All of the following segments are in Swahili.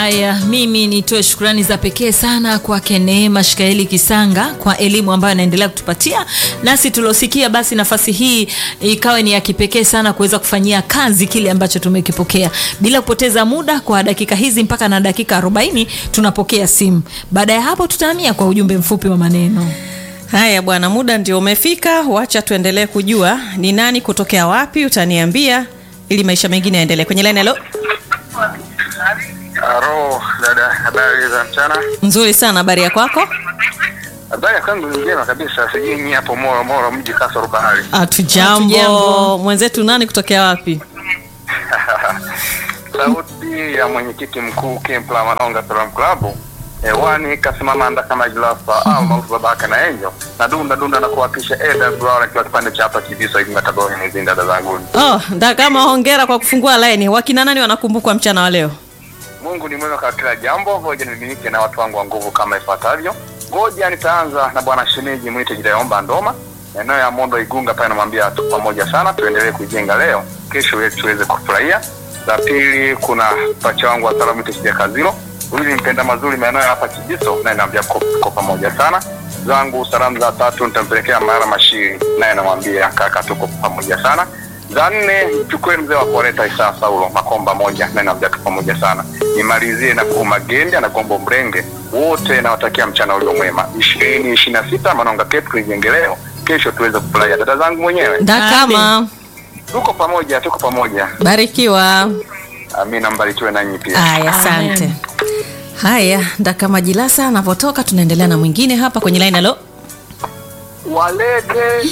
Haya, mimi nitoe shukrani za pekee sana kwake Neema Shikaeli Kisanga kwa elimu ambayo anaendelea kutupatia, nasi tuliosikia, basi nafasi hii ikawe ni ya kipekee sana kuweza kufanyia kazi kile ambacho tumekipokea. Bila kupoteza muda, kwa dakika hizi mpaka na dakika 40 tunapokea simu. Baada ya hapo, tutahamia kwa ujumbe mfupi wa maneno. Haya bwana, muda ndio umefika. Wacha tuendelee kujua ni nani kutokea wapi, utaniambia ili maisha mengine yaendelee. Kwenye line, halo. Halo dada, habari za mchana? Nzuri sana, habari ya kwako? Habari ya kwangu ni njema kabisa, sijui nyinyi hapo Moro Moro mji kasoro bahari. Hatujambo. Hatujambo. Mwenzetu nani kutokea wapi? Sauti ya mwenyekiti mkuu Kempla Manonga Salam Club hewani kasimama anda kama jilafa au maarufu babaka na enjo na dunda dunda na kuwapisha Eda Brown akiwa kipande cha hapa Kibiso hivi Mataboni hizi dada zangu. Oh, nda kama hongera kwa kufungua line. Wakina nani wanakumbukwa mchana wa leo? Mungu ni mwema kwa kila jambo. Ngoja nimilike na watu wangu wa nguvu kama ifuatavyo. Ngoja nitaanza na bwana shemeji mwite Jidaomba Ndoma, eneo ya Mondo Igunga pale, namwambia tu pamoja sana, tuendelee kujenga leo, kesho yetu tuweze kufurahia. La pili, kuna pacha wangu wa salamu Tishia Kazilo, huyu ni mpenda mazuri maeneo ya hapa Kijiso, naye naambia kwa pamoja sana zangu. Salamu za tatu nitampelekea Mara Mashiri, naye namwambia kaka, tuko pamoja sana za nne chukue mzee wa Koreta Isaa Saulo Makomba moja na naambia tu pamoja sana. Nimalizie na Kuuma Gende na Gombo Mrenge, wote nawatakia mchana ulio mwema. ishirini ishirini na sita Manonga Cape tuijenge leo, kesho tuweze kufurahia. Dada zangu mwenyewe, Nda kama tuko pamoja, tuko pamoja. barikiwa. Amina, mbarikiwe nanyi pia. Haya, asante. Amen. Haya, ndaka majilasa anapotoka, tunaendelea na mwingine hapa kwenye line. Halo, walete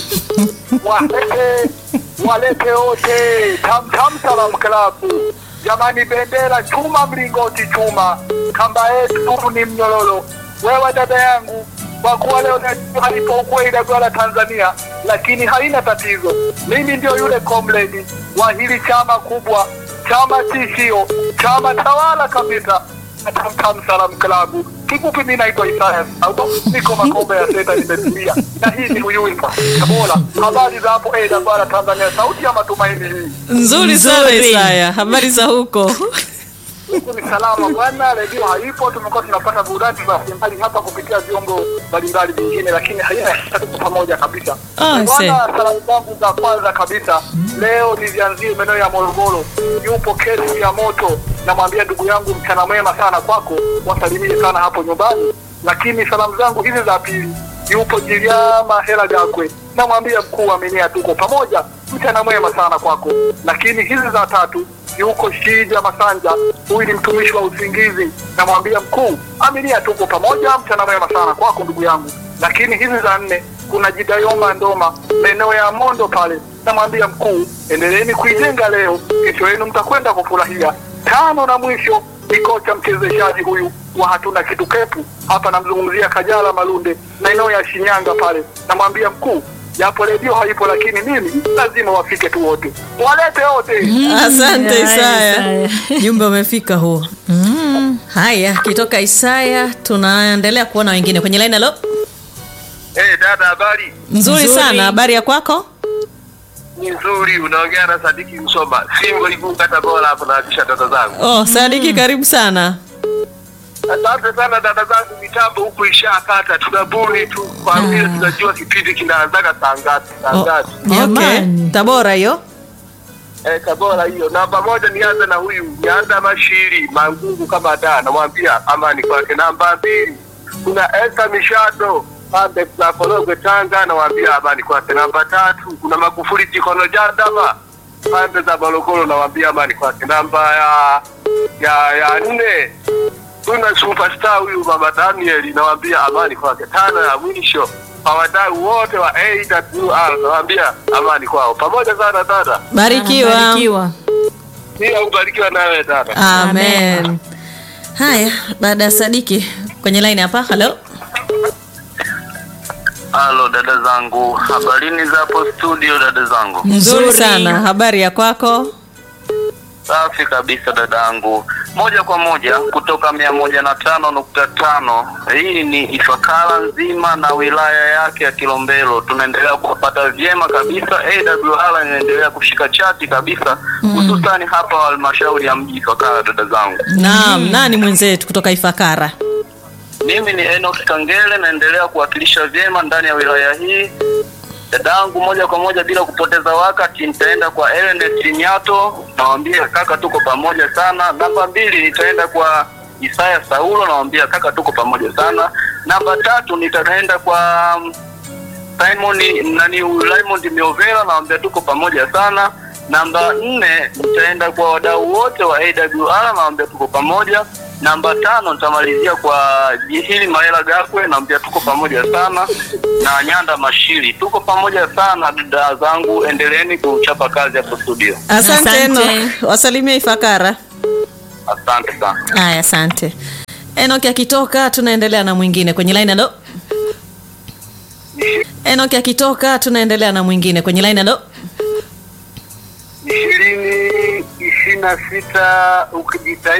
walete walete wote tamtam salam klabu jamani bendera chuma mlingoti chuma kamba yetu ni mnyororo wewe dada yangu kwa kuwa leo najua alipokuwa inagwala tanzania lakini haina tatizo mimi ndio yule comrade wa hili chama kubwa chama tishio chama tawala kabisa Tamtam Salam Klabu. Kifupi mimi naitwa Isaya Sauto, niko Makombe ya Seta nimetulia. Na hii ni Uyuipa. Tabora. Habari za hapo Eda bara Tanzania, sauti ya matumaini hii. nzuri sana Nzuri. Isaya, habari za huko? Huku ni salama bwana, redio haipo, tumekuwa tunapata burudani mbalimbali hapa kupitia vyombo mbalimbali vingine, lakini haina tuko pamoja kabisa. Ah, Bwana, see. salamu zangu za kwanza kabisa leo nizianzie maeneo ya Morogoro. Yupo kesi ya moto, namwambia ndugu yangu, mchana mwema sana kwako, wasalimie sana hapo nyumbani. Lakini salamu zangu hizi za pili, yupo Jiliama Hela Gakwe, namwambia mkuu aminia, tuko pamoja, mchana mwema sana kwako. Lakini hizi za tatu yuko Shija Masanja, huyu ni mtumishi wa usingizi, namwambia mkuu aminia, tuko pamoja, mchana mwema sana kwako ndugu yangu. Lakini hizi za nne kuna Jidayomba Ndoma, maeneo ya Mondo pale, namwambia mkuu, endeleeni kuijenga leo, kesho yenu mtakwenda kufurahia. Tano na mwisho ni kocha mchezeshaji huyu wa hatuna kitu kepu hapa, namzungumzia Kajala Malunde, maeneo ya Shinyanga pale, namwambia mkuu, japo redio haipo, lakini mimi lazima wafike tu wote, walete wote. Asante Haya, Isaya, Isaya. jumbe umefika huo. Haya, kitoka Isaya tunaendelea kuona wengine kwenye line. Halo, Hey, dada habari? nzuri Nzuri. sana, habari ya kwako? Ni nzuri, unaongea na Sadiki Msoma. Singo Igunga Tabora hapo naakisha dada zangu. Oh, Sadiki, karibu sana. Asante sana dada zangu, mitambo huku ishakata, tunabuni tu kwa vile tunajua kipindi kinaanzaga saa ngapi saa Oh, ngapi. okay. Jamani. Tabora hiyo. Eh, Tabora hiyo. Namba moja nianze na huyu Nyanda Mashiri Mangungu kama da, namwambia amani kwake. Namba mbili kuna Esther Mishado pande za Korogwe Tanga, namwambia amani kwake. Namba tatu kuna Magufuli Jikono Jandama pande za Morogoro, namwambia amani kwake. Namba ya ya ya nne kuna superstar huyu Mama Daniel, nawambia amani kwake. Tano ya mwisho kwa wadau wote wa AWR, nawambia amani kwao. Pamoja sana dada. Barikiwa. Barikiwa. Pia ubarikiwa nawe dada. Amen. Haya, baada ya Sadiki kwenye line hapa. Halo, Halo dada zangu, habarini za hapo studio dada zangu. nzuri Nzuri. sana, habari ya kwako? Safi kabisa dada yangu. moja kwa moja kutoka mia moja na tano nukta tano. Hii ni Ifakara nzima na wilaya yake ya Kilombero, tunaendelea kuwapata vyema kabisa. AWR inaendelea kushika chati kabisa, hususani hapa halmashauri ya mji Ifakara. Dada zangu, Naam, nani mwenzetu kutoka Ifakara? mimi ni Enoch Kangele, naendelea kuwakilisha vyema ndani ya wilaya hii. Dadangu, moja kwa moja bila kupoteza wakati, nitaenda kwa Ernest Nyato, nawambia kaka, tuko pamoja sana. Namba mbili nitaenda kwa Isaya Saulo, nawambia kaka, tuko pamoja sana. Namba tatu nitaenda kwa mm, Simon nani Raymond Miovera, nawambia tuko pamoja sana. Namba nne nitaenda kwa wadau wote wa AWR, nawambia tuko pamoja. Namba tano nitamalizia kwa Jihili Maela Gakwe, nawambia tuko pamoja sana, na Nyanda Mashiri, tuko pamoja sana. Dada zangu, endeleeni kuchapa kazi hapo studio. Asante, Asante. Enoch. Wasalimie Ifakara. Asante sana. Haya, asante. Enoch akitoka tunaendelea na mwingine kwenye line alo. Enoch akitoka tunaendelea na mwingine kwenye line alo. ishirini ishirini na sita ukijitahidi